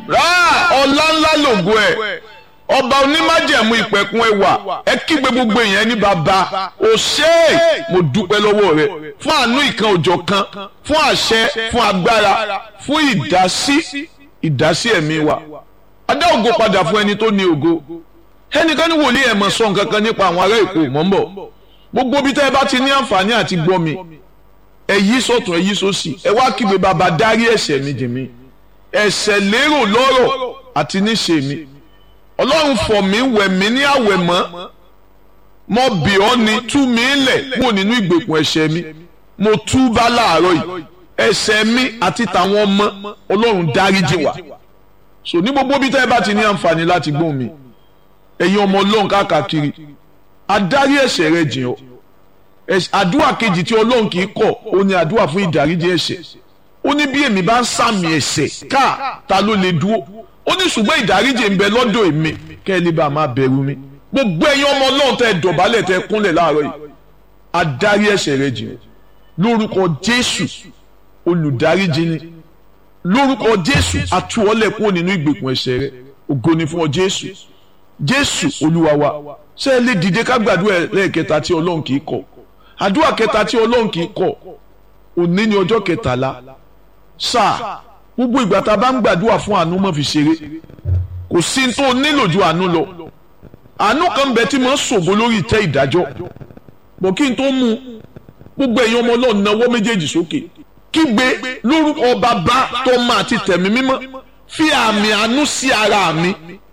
rà ọlá ńlá lògo ẹ̀ ọba onímájẹ̀mú ìpẹ̀kun ẹwà ẹ kígbe gbogbo èèyàn ní bàbá o ṣé mo dúpẹ́ lọ́wọ́ rẹ fún àánú ìkan òjọ̀ kan fún àṣẹ fún agbára fún ìdásí ìdásí ẹ̀mí wa adá ògo padà fún ẹni tó ní ògo ẹnìkan ní wòlíì ẹ̀ mọ̀ sọ nǹkan kan nípa àwọn ará èkó mọ́ ń bọ̀ gbogbo bí tẹ́ ẹ bá ti ní àǹfààní àti gbọ́ mi ẹ yí sọ̀tún ẹ yí sósì ẹ wá kígbe bàbá dárí ẹ̀ṣẹ̀ mi jì mí ẹ̀ṣẹ̀ lérò lọ́rọ̀ àti níṣe mi ọlọ́run fọ̀ mí wẹ̀ mí ní àwẹ̀ mọ́ mo bì ọ́ ni tú mi lẹ̀ kúrò nínú ìgbèkùn ẹ̀ṣẹ̀ mi mo tú bá láàárọ̀ yìí ẹ̀ṣẹ̀ mi àti tàwọn ọmọ ọlọ́run dáríjì wá so ní gbogbo bí tẹ́ ẹ bá ti ní àǹfààní láti gbóhùn mi ẹ̀yin ọmọ ọlọ́run káàkiri adarí ẹ̀ṣẹ̀ rẹ jìn ọ́ àdúrà kejì tí ọlọ́run kì í kọ̀ ó ní àdúrà fún ìdáríjì ẹ̀ṣẹ̀ ó ní bí èmi bá ń sàmì ẹ̀ṣẹ̀ káà ta ló lè dúró ó ní ṣùgbọ́n ìdáríjì ń bẹ lọ́dọ̀ èmi kẹ́ ẹ lè bá máa bẹ̀rù mi gbogbo ẹ̀yin ọmọ ọlọ́run tẹ́ ẹ dọ̀bálẹ̀ tẹ́ ẹ kúnlẹ̀ láàárọ̀ yìí adarí ẹ̀ṣẹ̀ rẹ jìn lórúkọ jésù olùdáríjì ni lórúkọ jésù atúwọ́lẹ̀ kúrò nínú ìgbèkùn ẹ̀ṣẹ̀ rẹ ògo ni fún ọ jésù jésù olúwa wa ṣé ẹ lè dìde ká gbàdúrà lẹ́ẹ̀kẹta tí ọlọ́run kì í kọ̀ àdúrà kẹta tí ọlọ́run kì í kọ̀ òní ni ọjọ́ kẹtàlá sáà gbogbo ìgbà tá a bá ń gbàdúrà fún àánú mọ́ fi ṣeré kò sí ní tó nílò ju àánú lọ àánú kan bẹ tí mo ń ṣògo lórí ìtẹ́ ìdájọ́ bọ̀ kí n tó mú gbogbo ẹ̀yin ọmọ ọlọ́run náwó méjèèjì sókè kígbe lórúkọ bàbá tọ́mọ àti tẹ̀mí mímọ́ fi àmì àánú sí ara mi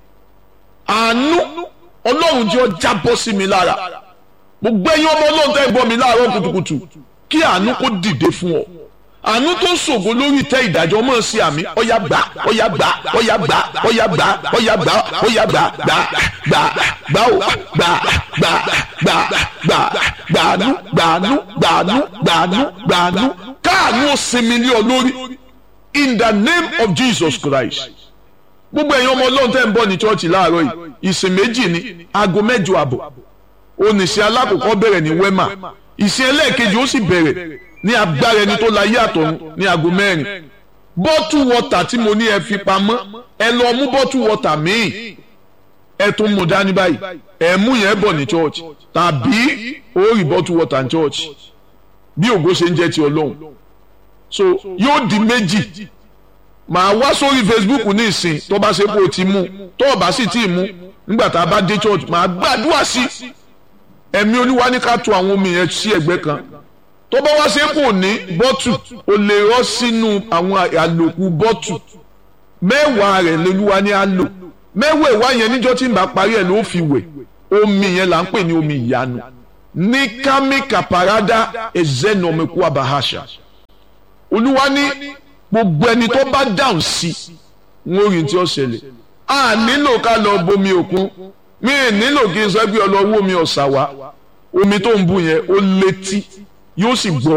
àánú ọlọ́run jẹ́ ó jábọ́ sí mi lára gbogbo ẹ̀yin ọmọ ọlọ́run tẹ́ gbọ́ mi láàárọ̀ kùtùkùtù kí àánú kó dìde fún ọ àánú tó ń ṣògo lórí ìtẹ́ ìdájọ́ mọ̀ sí àmì ọ̀yà gbà ọ̀yà gbà ọ̀yà gbà ọ̀yà gbà ọ̀yà gbà ọ̀yà gbà gbà gbà gbà ó gbà gbà gbà gbà gbàánú gbàánú gbàánú gbàánú gbàánú káàánú ó sinmi lé ọ lórí in the name of Jesus Christ gbogbo ẹ̀yin ọmọ ọlọ́run tẹ́ ń bọ̀ ní chọ́ọ̀chì láàárọ̀ yìí ìsìn méjì ní aago mẹ́jọ àbọ̀ oníṣẹ́ alákòókò bẹ̀rẹ̀ ní wema ìsìn ẹlẹ́ẹ̀kejì ó sì bẹ̀rẹ̀ ní agbára ẹni tó la yé àtọ̀run ní aago mẹ́rin bọ́tù wọ́tà tí mo ní ẹ fi pamọ́ ẹ lọ mú bọ́tù wọ́tà míì ẹ tún mú dání báyìí ẹ mú yẹn bọ̀ ní church tàbí ó rí bọ́tù wọ́tà ní church bí ògo ṣe ń jẹ́ ti ọlọ́run so yóò di méjì màá wá sórí Facebook ní ìsìn tó bá ṣe kó o ti mú tó o bá sì tí ì mú nígbà tá a bá dé church màá gbàdúrà sí ẹ̀mí olúwa ní ká tu àwọn omi yẹn sí ẹ̀gbẹ́ kan tó bá wá ṣe kò ní bọ́tù o lè rọ́ sínú àwọn àlòkù bọ́tù mẹ́wàá rẹ̀ lolúwa ní á lò mẹ́wàá ìwá yẹn níjọ́ tí n bá parí ẹ̀ ló fi wẹ̀ omi yẹn là ń pè ní omi ìyanu ní kámi kàpàrádà ẹ̀zẹ́nọ̀mẹ́kú abahasha olúwa ní gbogbo ẹni tó bá dáhùn sí wọn ò rí tí ó ṣẹlẹ̀ a nílò ká lọ bomi òkun mi ì nílò kí n sọ pé ọlọ́wọ́ omi ọ̀sà wa omi tó ń bù yẹn ó létí yóò sì gbọ́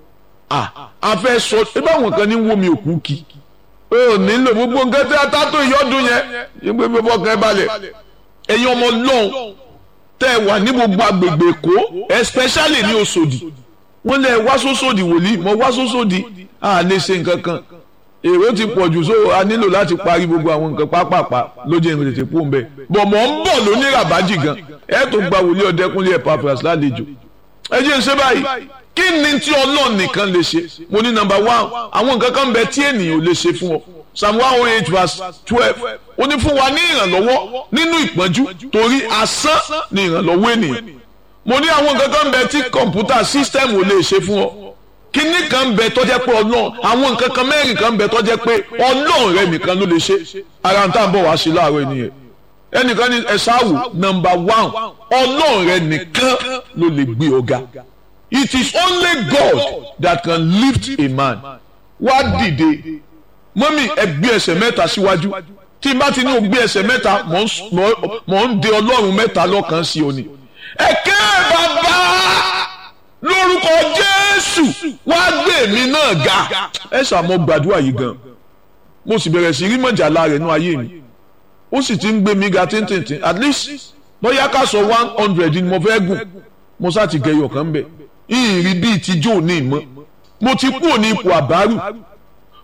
a fẹ́ sọ ẹ bá wọn kan ní wo mi òkú kí o nílò gbogbo nǹkan tí a ta tó ìyọ́dún yẹn yín pé bí fọkàn ẹ balẹ̀ ẹ̀yin ọmọ lọ́hùn tẹ́ ẹ wà ní gbogbo agbègbè èkó especially ní Òṣòdì wọ́n lẹ̀ wá sóṣòdì wòlíì mọ̀ wá sóṣòdì a lè ṣe nǹkan kan èrò ti pọ̀ jù so a nílò láti parí gbogbo àwọn nǹkan pápápá lójú ìrìn tètè pò ń bẹ̀ bọ̀ mọ̀ ń bọ̀ lóní ràbájì gan ẹ̀ tó gba wòlíì ọ̀dẹ́kúnlé Epaphras lálejò ẹ jẹ́ ń ṣe báyìí kí ni tí ọlọ́run nìkan lè ṣe mo ní nọ́mbà one àwọn nǹkan kan bẹ tí ènìyàn ò lè ṣe fún ọ psalm one oh eight verse twelve ó ní fún wa ní ìrànlọ́wọ́ nínú ìpọ́njú torí asán ni ìrànlọ́wọ́ ènìyàn mo ní àwọn nǹkan kan bẹ tí kọ̀ǹpútà system ò lè ṣe fún ọ kíní kan bẹ tó jẹ́ pé ọlọ́run àwọn nǹkan kan mẹ́rin kan bẹ tó jẹ́ pé ọlọ́run rẹ nìkan ló lè ṣe ara ń tà ń bọ̀ wá sí láàárọ̀ ènìyàn ẹnìkan ní ẹ ṣáàwù nọ́mbà one ọlọ́run rẹ nìkan ló lè gbé ọ̀gá it is only God that can lift a man wá dìde mọ́mí ẹ gbé ẹsẹ̀ mẹ́ta síwájú tí n bá ti ní o gbé ẹsẹ̀ mẹ́ta mọ̀ ń de ọlọ́run mẹ́ta lọ́kàn sí òní. ẹ̀kẹ́ bàbá lórúkọ Jésù wá gbé mi náà ga ẹ ṣàmọ gbàdúrà yìí gan mo sì bẹ̀rẹ̀ sí rí mọ̀jàlá rẹ̀ nú ayé mi ó sì ti ń gbé mi ga tíntìntín at least bóyá ká sọ one hundred ni mo fẹ́ gùn mo sá ti gẹyọ kan bẹ̀ ìrì bíi tijó ní ìmọ̀ mo ti kúrò ní ipò àbárù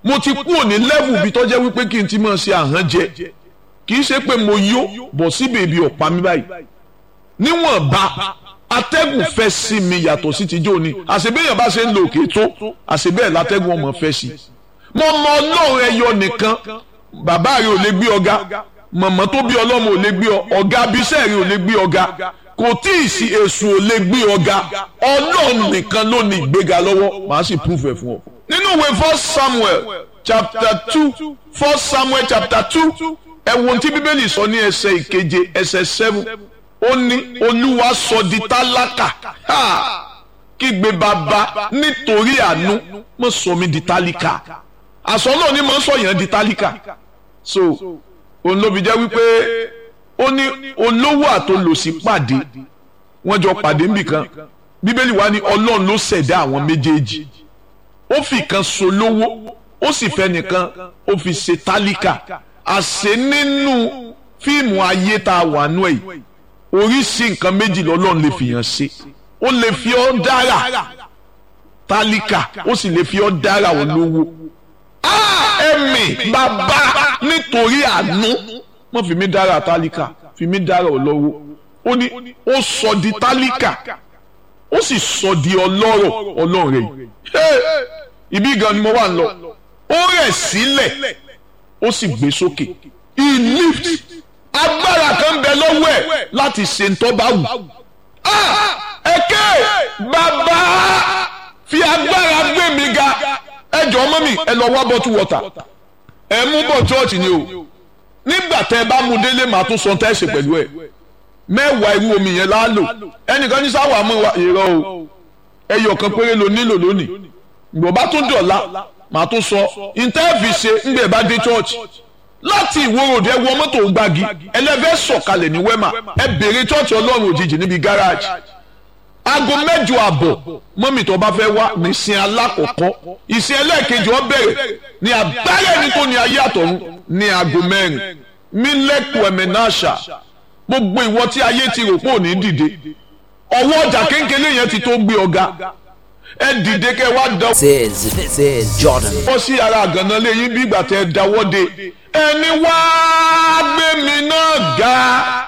mo ti kúrò ní level bí tó jẹ́ wípé kí n ti máa ṣe àhán jẹ kì í ṣe pé mo yó bọ̀ sí bèbí ọ̀pá mi báyìí níwọ̀nba atẹ́gùn fẹ́ sí mi yàtọ̀ sí ti jóni àṣebéyàn bá ṣe ń lo òkè tó àṣebẹ́ẹ̀ látẹ́gùn ọmọ fẹ́ sí mo mọ ọlọ́run ẹyọ nìkan bàbá rẹ ò lè gbé ọ̀gá mọ̀mọ́ tó bí ọlọ́mọ ò lè gbé ọ ọ̀gá abiṣẹ́ rẹ ò lè gbé ọ̀gá kò tí ì sí èṣù ò lè gbé ọ̀gá ọlọ́run nìkan ló ní ìgbéga lọ́wọ́ màá sì prove ẹ̀ fún ọ. nínú ìwé first samuel chapter two first samuel chapter two ẹ wo ohun tí bíbélì sọ ní ẹsẹ̀ ìkeje ẹsẹ̀ seven ó ní olúwa sọ di tálákà kígbe bàbá nítorí àánú mo sọ mi di tálíkà àsọ náà ni mo sọ yẹn di tálíkà so òun ló fi jẹ́ wípé ó ní olówó àtolòsí pàdé wọ́n jọ pàdé níbìkan bíbélì wa ní ọlọ́run ló ṣẹ̀dá àwọn méjèèjì ó fi kan solówó ó sì fẹ́ nìkan ó fi ṣe tálíkà àṣẹ nínú fíìmù ayé tá a wà nú ẹ̀ oríṣi nǹkan méjì lọ́lọ́run lè fìyàn ṣe ó lè fi ọ́ dára tálíkà ó sì lè fi ọ́ dára olówó ẹ̀mí bàbá nítorí àánú wọ́n fi mí dára tálíkà fi mí dára olówó ó ní ó sọ di tálíkà ó sì sọ di ọlọ́rọ̀ ọlọ́rẹ̀ ibi gan ni mo wà ń lọ ó rẹ̀ sílẹ̀ ó sì gbé sókè he lift agbára kan bẹ lọ́wọ́ ẹ̀ láti ṣe ntọ́ bá wù. ẹ̀kẹ́ bàbá fi agbára gbé mi ga ẹ jọ ọmọ mi ẹ lọ wá bottle water ẹ mú bọ̀ chọ́ọ̀chì ni o nígbà tẹ ẹ bá mu délé màá tún sọ tẹ́ ẹ ṣe pẹ̀lú ẹ mẹ́wàá irú omi yẹn láálò ẹnìkan ní sáwà mọ́ wa ìrọ̀ o ẹyọ kan péré ló nílò lónìí ìgbọ̀ bá tún dọ̀la màá tún sọ ìtẹ́ẹ̀fì ṣe ńgbẹ̀ bá dé chọ́ọ̀chì láti ìwòròdì ẹ wọ mọ́tò gbági ẹlẹ́fẹ́ sọ̀kalẹ̀ ní wẹ́mà ẹ bèrè chọ́ọ̀chì ọlọ́run òjijì níbi gáràjì aago mẹ́jọ àbọ̀ mọ́mì tó bá fẹ́ wá ní ìsìn alákọ̀ọ́kọ́ ìsìn ẹlẹ́ẹ̀kejì ó bẹ̀rẹ̀ ní agbára ẹni tó ní ayé àtọ̀run ní aago mẹ́rin mílẹ̀kù ẹ̀mẹ́náṣà gbogbo ìwọ tí ayé ti rò pé ò ní dìde ọwọ́ ọjà kéńkéré yẹn ti tó gbé ọ̀gá ẹ dìde kẹ wá dán. This is this is Jordan. wọ́n sí ara àgànná lẹ́yìn bí ìgbà tẹ dáwọ́ de ẹni wá gbé mi náà ga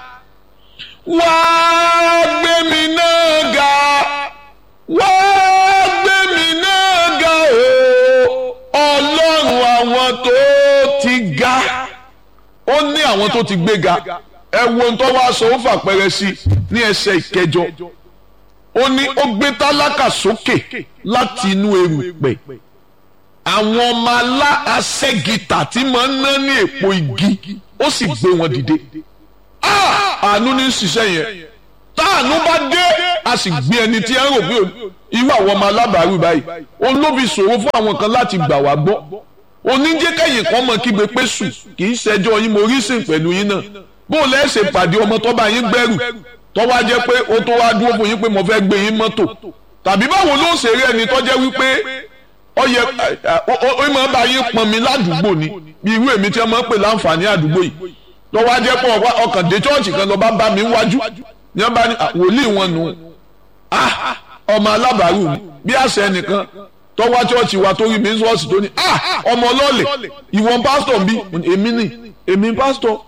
wá gbé mi náà ga wá gbé mi náà ga o ọlọ́run àwọn tó ti ga ó ní àwọn tó ti gbé ga ẹ wo ohun tó wá sọ ó fàpẹrẹ sí ní ẹsẹ̀ ìkẹjọ ó ní ó gbé tálákà sókè láti inú erùpẹ̀ àwọn ọmọ alá aṣẹ́gìtà tí máa ń ná ní èpo igi ó sì gbé wọn dìde àánú ní ṣiṣẹ́ yẹn táànú bá dé a sì gbé ẹni tí ẹ ń rò pé irú àwọn ọmọ alábàárù báyìí òun ló fi ṣòro fún àwọn kan láti gbà wá gbọ́ oníjẹ́kẹ̀yìn kan mọ̀ kígbe pé sùn kì í ṣẹjọ́ yín mo rí sìn pẹ̀lú yín náà bó lẹ́sẹ̀ pàdé ọmọ tó bá yín gbẹ́rù tó wá jẹ́ pé ó tó wá dúró fún yín pé mo fẹ́ gbé yín mọ́tò tàbí báwo ló ṣe rí ẹni tó jẹ́ wípé ó yẹ ó máa bá yín pọn mi ládùúgbò ni bí irú èmi tí wọ́n máa ń pè láǹfààní àdúgbò yìí tó wá jẹ́ pé ọkàn dé chọ́ọ̀chì kan lọ bá bá mi wájú ní wọ́n bá ní wòlíì wọn nù ọmọ alábàárù mi bí àṣẹ ẹnìkan tó wá chọ́ọ̀chì wa tó rí mi ń sọ́ọ̀sì tó ní ọmọ ọlọ́ọ̀lẹ̀ ìwọ̀n pásítọ̀ bí èmi ni èmi pásítọ̀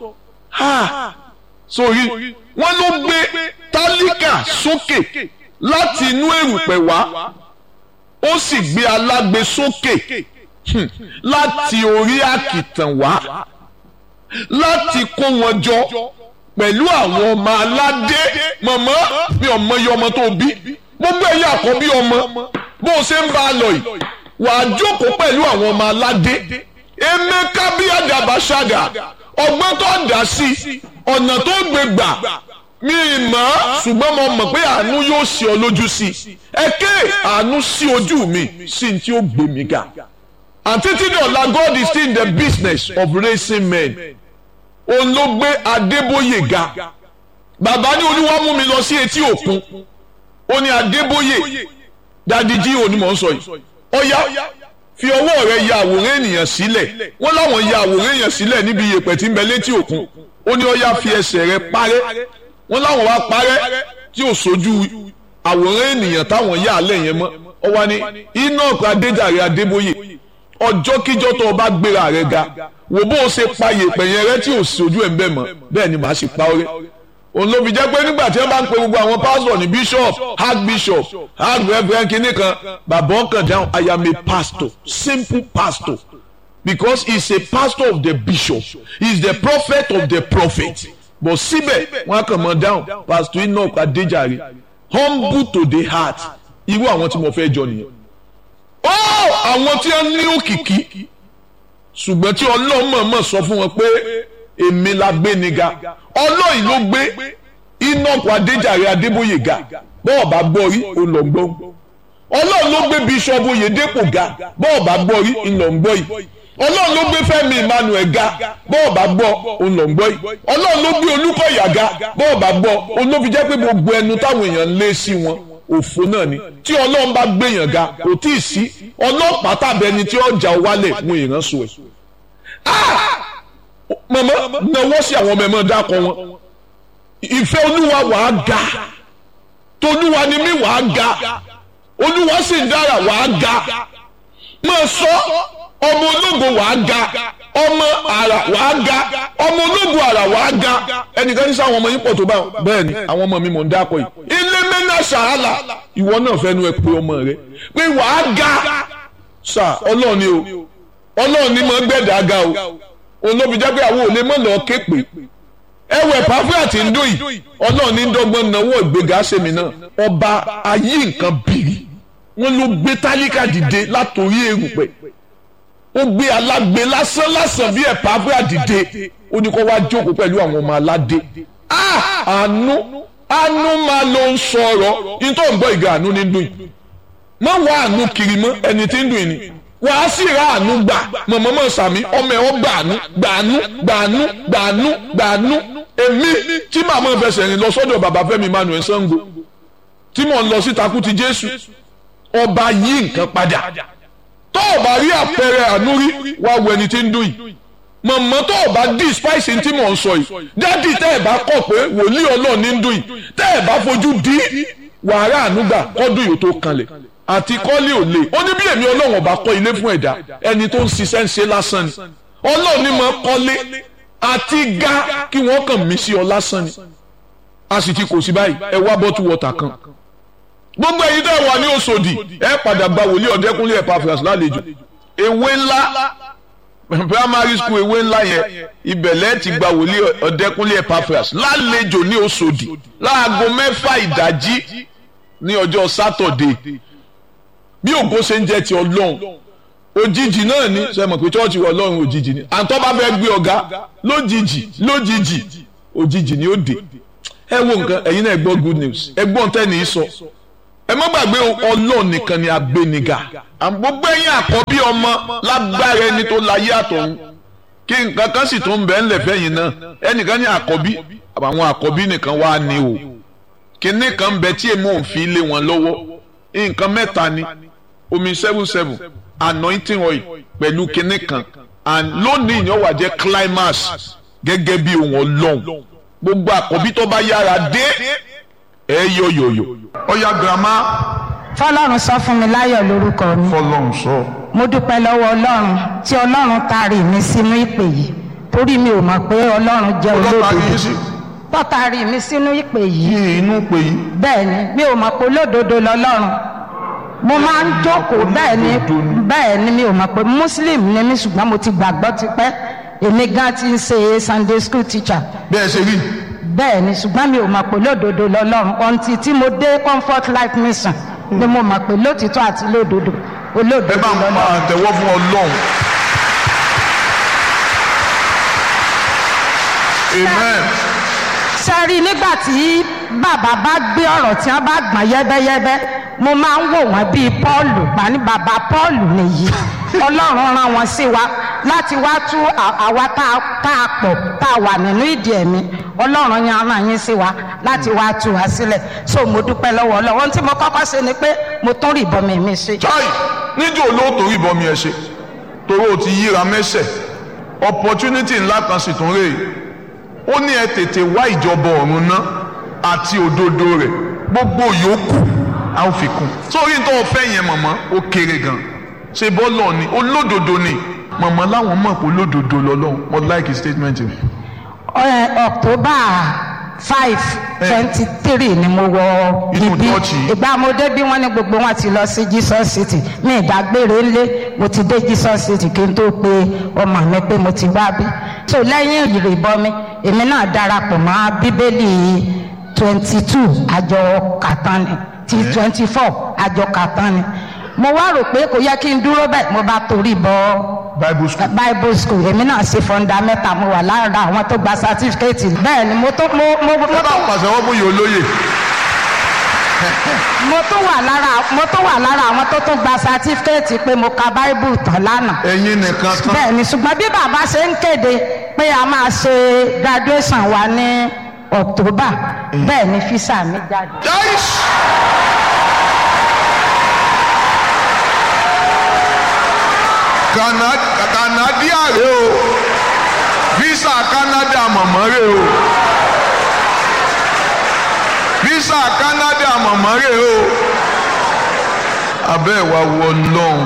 sórí wọ́n ló gbé tálíkà sókè láti inú èrùpẹ̀ wá ó sì gbé alágbe sókè láti orí àkìtàn wá láti kó wọn jọ pẹ̀lú àwọn ọmọ aládé mọ̀mọ́ mi ò mọ iye ọmọ tó bí gbogbo ẹ̀yà àkọ́bí ọmọ bó o ṣe ń bá a lọ yìí wàá jókòó pẹ̀lú àwọn ọmọ aládé emeka bí àdàbà ṣàdà ọgbọ́n tó dà sí ọ̀nà tó gbé gbà mi mọ̀ ṣùgbọ́n mo mọ̀ pé àánú yóò ṣe ọ lójú sí i ẹ ké àánú sí ojú mi sí ní tí ó gbé mi ga and títí dọ̀la God is still in the business of raising men òun ló gbé Adébóyè ga bàbá ní olúwa mú mi lọ sí etí òkun ó ní Adébóyè dadi jí òní mọ̀ ń sọ yìí ọ̀ya fi ọwọ́ rẹ ya àwòrán ènìyàn sílẹ̀ wọ́n láwọn ya àwòrán ènìyàn sílẹ̀ níbi iyẹ̀pẹ̀ tí ń bẹ létí òkun ó ní ọ̀ya fi ẹsẹ̀ rẹ parẹ́ wọ́n láwọn wá parẹ́ tí ò sojú àwòrán ènìyàn táwọn yà á lẹ̀ yẹn mọ́ ọ wá ní Enoch Adéjàre Adébóyè ọjọ́ kíjọ́ tó o bá gbéra rẹ ga wò bó o ṣe pa yèpẹ̀ yẹn rẹ tí ò sí ojú ẹ̀ ń bẹ̀ mọ́ bẹ́ẹ̀ ni màá ṣe pa ọ́ rẹ́ òun ló fi jẹ́ pé nígbà tí wọ́n bá ń pe gbogbo àwọn pásítọ̀ ní bishop archbishop archreverend kìíní kan bàbá ọkàn dáhùn I am a pastor simple pastor because he is a pastor of the bishop he is the prophet of the prophet but síbẹ̀ wọ́n á kàn mọ́ dáhùn pastor enoch adéjàre humble to the heart irú àwọn tí mo fẹ́ jọ nìyẹn. ó àwọn tí wọ́n ní òkìkí ṣùgbọ́n tí ọlọ́run mọ̀ọ́mọ̀ sọ fún wọn pé èmi la gbé ni ga ọlọ́run ló gbé enoch adéjàre adébóyè ga bọ́ọ̀ bá gbọ́ rí olọ́ngbọ́n ọlọ́run ló gbé bíṣọ́ọ̀bù oyèdèpọ̀ ga bọ́ọ̀ bá gbọ́ rí olọ́ngbọ́n yìí ọlọ́run ló gbé fẹ́mi emmanuel ga bọ́ọ̀ bá gbọ́ olọ́ngbọ́n yìí ọlọ́run ló gbé olúkọ̀yà ga bọ́ọ̀ bá gbọ́ olófi jẹ́ pé gbogbo ẹnu táwọn èèyàn ń lé sí wọn òfo náà ni tí ọlọ́run bá gbéyàn ga kò tí ì sí ọlọ́pàá tàbí ẹni tí ọjà wálẹ̀ mú ìránṣọ ẹ̀ mọ̀mọ́ náwó sí àwọn ọmọ ẹ̀mọ́ dákọ̀ wọn ìfẹ́ olúwa wàá ga tolúwa ni mí wàá ga olúwa sì ń dára wàá ga máa sọ ọmọ ológo wàá ga ọmọ àrà wàá ga ọmọ ológo àrà wàá ga ẹnìkan ní sáwọn ọmọ yín pọ̀ tó bá bẹ́ẹ̀ ni àwọn ọmọ mi mọ̀ ń dákọ̀ yìí ilé mẹ́nà sàálà ìwọ náà fẹ́ nu ẹ pé ọmọ rẹ pé wàá ga sà ọlọ́run ni o ọlọ́run ni mo gbẹ̀dá ga o òun ló fi jẹ́ pé àwọn ò lè mọ̀ lọ́ọ́ ké pè ẹwẹ pàfẹ́ àti ndó yìí ọlọ́run ní dọ́gbọ́n náwó ìgbéga sẹ́mi náà ọba ayé nǹkan bìrì wọn ló gbé tálíkà dìde látòrí erùpẹ̀ ó gbé alágbe lásán lásán bí ẹ̀ pàfẹ́ àdìde ó ní kó wá jókòó pẹ̀lú àwọn ọmọ aládé àánú àánú máa ló ń sọ̀rọ̀ nítorí ń gbọ́ ìgbà àánú ní dùn yìí má wá àánú kiri mọ́ ẹni tí ń dùn yìí ni wàá sì ra àánú gbà mọ̀mọ́mọ́ sàmí ọmọ ẹ̀ ọ́ gbàánú gbàánú gbàánú gbàánú gbàánú èmi tí màá mọ̀ fẹsẹ̀ rìn lọ sọ́dọ̀ bàbá Fẹ́mi Emmanuel Sango tí mò ń lọ sí takú ti Jésù ọba yí nǹkan padà tó o bá rí àpẹẹrẹ àánú rí wá wo ẹni tí ń dùn yìí mọ̀mọ́ tó o bá dí spice tí mò ń sọ yìí dádì tẹ́ ẹ̀ bá kọ̀ pé wòlíì Ọlọ́run ní ń dùn yìí tẹ́ ẹ̀ bá fojú dí wàhálà àánú gbà kọ́dún yìí tó kanlẹ̀ àti kọ́lé ò lè ó ní bí èmi ọlọ́run ọba kọ́ ilé fún ẹ̀dá ẹni tó ń ṣiṣẹ́ ń ṣe lásán ni ọlọ́run ní máa kọ́lé àti ga kí wọ́n kàn mí sí ọ lásán ni a sì ti kò sí báyìí ẹ wá bọ́tú wọ́tà kan gbogbo ẹ̀yin tẹ́ wà ní Òṣòdì ẹ padà gba wòlíì ọ̀dẹ́kúnlé Epaphras lálejò ewé ńlá primary school ewé ńlá yẹn ibẹ̀lẹ̀ ti gba wòlíì ọ̀dẹ́kúnlé Epaphras lálejò ní Òṣòdì láago mẹ́fà ìdájí ní ọjọ́ sátọ̀dé bí ògo ṣe ń jẹ́ ti ọlọ́run òjijì náà ni ṣe mọ̀ pé chọ́ọ̀chì wọ ọlọ́run òjijì ni àǹtọ́ bá fẹ́ gbé ọ̀gá lójijì lójijì òjijì ni ó dé ẹ wo nǹkan ẹ̀yin náà ẹ gbọ́ good news ẹ gbọ́ ntẹ́ ní í sọ ẹ má gbàgbé ọlọ́run nìkan ni agbéniga gbogbo ẹ̀yin àkọ́bí ọmọ lágbára ẹni tó láyé àtọ̀run kí nǹkan kan sì tó ń bẹ ńlẹ̀ fẹ́yìn náà ẹnìkan ní àkọ́bí àwọn àkọ́bí nìkan wá ní o kinní kan bẹ tí èmi ò fi lé wọn lọ́wọ́ nǹkan mẹ́ta ni omi seven seven anointing oil pẹ̀lú kinní kan and lónìí ìyẹn wà jẹ́ climax gẹ́gẹ́ bí ohun ọlọ́run gbogbo àkọ́bí tó bá yára dé ẹ yọ yọyọ. ọ̀ya girama. fọlọ́run sọ fún mi láyọ̀ lórúkọ mi fọlọ́run sọ. mo dúpẹ́ lọ́wọ́ ọlọ́run tí ọlọ́run taari mi sínú ìpè yìí torí mi ò mọ̀ pé ọlọ́run jẹ́ ọlọ́pàá olódodo yìí sí tọ́taari mi sínú ìpè yìí yí inú pé yìí. bẹ́ẹ̀ ni mi ò mọ̀ pé olódodo lọ́lọ́run mo máa ń jókòó bẹ́ẹ̀ ni bẹ́ẹ̀ ni mi ò mọ̀ pé muslim ni mi ṣùgbọ́n mo ti gbàgbọ́ tipẹ́ èmi gan ti ń ṣe sunday school teacher bẹ́ẹ̀ ṣe rí. bẹ́ẹ̀ ni ṣùgbọ́n mi ò mọ̀ pé lódodo lọ́lọ́run ọ̀ǹtì tí mo dé comfort life mission ni mo mọ̀ pé lótìtọ́ àti lódodo ẹ olódodo bá ń lọ́lọ́run. máa tẹ̀wọ́ fún ọlọ́run. amen. sẹ́rí nígbà tí bàbá bá gbé ọ̀rọ̀ tí wọ́n bá gbọ̀n yẹ́bẹ́yẹ́bẹ́ mo máa ń wò wọ́n bíi pọ́ọ̀lù bá ní bàbá pọ́ọ̀lù nìyí ọlọ́run rán wọn sí wa láti wá tú à- àwa tá a- tá a pọ̀ tá a wà nínú ìdí ẹ̀mí ọlọ́run yẹn rán yín sí wa láti wá tú wa sílẹ̀ so mo dúpẹ́ lọ́wọ́ ọlọ́run ohun tí mo kọ́kọ́ ṣe ni pé mo tún rí ìbọn mi mi ṣe. chai níjó olóòtú ìbọn mi ẹ ṣe torí o ti yíra mẹ́sẹ̀ opportunity ńlá kan sì tún rèé ó ní ẹ tètè wá ìjọba ọ̀run ná àti òdodo rẹ̀ gbogbo yòókù a ó fi kún sórí tó o fẹ́ yẹn mọ̀mọ́ ó kéré gan ṣe bọ́ọ̀lù ni olódodo ni màmá láwọn mọ̀ pé olódodo lọ́lọ́run mo like statement rẹ̀. Ẹ, October five twenty three ni mo wọ Inú ibi chọ́ọ̀chì yìí. ìgbà mo dé bí wọ́n ní gbogbo wọn ti lọ sí Jesus City mi ìdágbére ńlé mo ti dé Jesus City kí n tó pe ọmọ mi pé mo ti wá bí so lẹ́yìn ìrìbọmi èmi náà darapọ̀ mọ́ bíbélì twenty two àjọ kàtán ni ti twenty four àjọ kàtán ni mo wá rò pé kò yẹ kí n dúró bẹ́ẹ̀ mo bá torí bọ́ bible school. bible school èmi náà ṣe fundamental mo wà lára àwọn tó gba certificate bẹ́ẹ̀ ni mo tó mo mo mo ẹ bá tó pàṣẹ wọn bóyá olóyè. mo tó wà lára mo tó wà lára àwọn tó tún gba certificate pé mo ka bible tán lánàá ẹ̀yin nìkan tán. bẹ́ẹ̀ ni ṣùgbọ́n bí bàbá ṣe ń kéde pé a máa ṣe graduation wa ní october bẹ́ẹ̀ ni fisa mi jáde. Yáìs! Kana- Canada rè o visa Canada mọ̀mọ́ rè o visa Canada mọ̀mọ́ rè o abẹ́ ìwà wọ lọ́hùn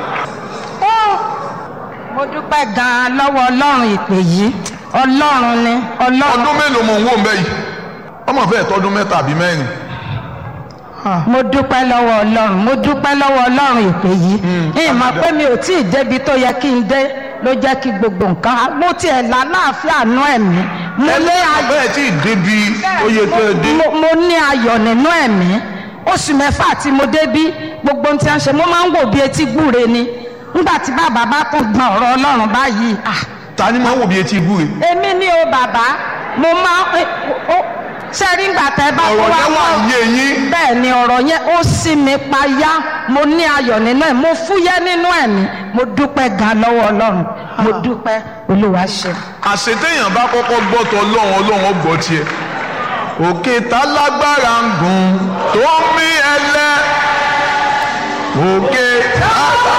mo dúpẹ́ gan-an lọ́wọ́ ọlọ́run ìpè yìí ọlọ́run ni ọlọ́run. ọdún mélòó mò ń wò ń bẹ́ yìí ọmọ fẹ́ẹ̀ tọdún mẹ́ta àbí mẹ́rin mo dúpẹ́ lọ́wọ́ ọlọ́run mo dúpẹ́ lọ́wọ́ ọlọ́run ìpè yìí ìmọ̀ pé mi ò tí ì débi tó yẹ kí n dé ló jẹ́ kí gbogbo nǹkan mo tiẹ̀ lálàáfíà nú ẹ̀mí mo ní ayọ̀ bẹ́ẹ̀ tí ì débi oyè tó ẹ dé mo- mo ní ayọ̀ nínú ẹ̀mí oṣù mẹ́fà tí mo débí gbogbo ohun tí wọ́n ṣe mo máa ń wò bí etí gbúre ni nígbà tí bàbá bá tún gbọ́n ọ̀rọ̀ ọlọ́run báyìí ah ta ni máa ń wò bí etí ibú rẹ̀ èmi ni o bàbá mo máa ń ó ṣe rí ìgbà tẹ́ bá ọ̀rọ̀ tó wá yẹn wà wọ́n yé yín bẹ́ẹ̀ ni ọ̀rọ̀ yẹn ó sì mí payá mo ní ayọ̀ nínú ẹ̀ mo fúyẹ́ nínú ẹ̀ ní mo dúpẹ́ gan lọ́wọ́ ọlọ́run mo dúpẹ́ olúwa ṣe. àṣetéèyàn bá kọ́kọ́ gbọ́ tọ ọlọ́run ọlọ́run ó gbọ́ tiẹ̀ òkè tá lágbára ń gùn tó ń mí ẹlẹ́ òkè